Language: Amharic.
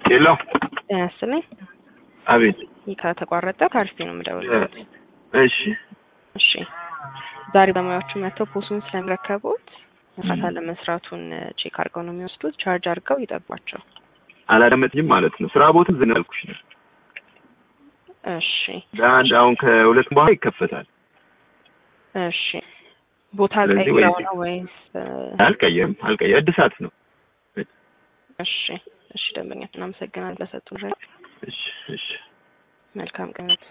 ሄሎ ጤና ይስጥልኝ። አቤት። ይህ ከተቋረጠ ከአርፌ ነው የምደውልለት። እሺ እሺ ዛሬ በሙያዎቹ መጥተው ፖሱን ስለሚረከቡት መስራት አለመስራቱን ቼክ አድርገው ነው የሚወስዱት። ቻርጅ አድርገው ይጠቧቸው። አላዳመጥኝም ማለት ነው። ስራ ቦታ ዝም ያልኩሽ ነው። እሺ ለአንድ አሁን ከሁለት በኋላ ይከፈታል። እሺ ቦታ ስለዚህ ቀይረው ወይ- ነው ወይስ? አልቀየርም አልቀየር እድሳት ነው። እሺ እሺ ደንበኛ እናመሰግናለን ለሰጡን። እሺ እሺ መልካም ቀን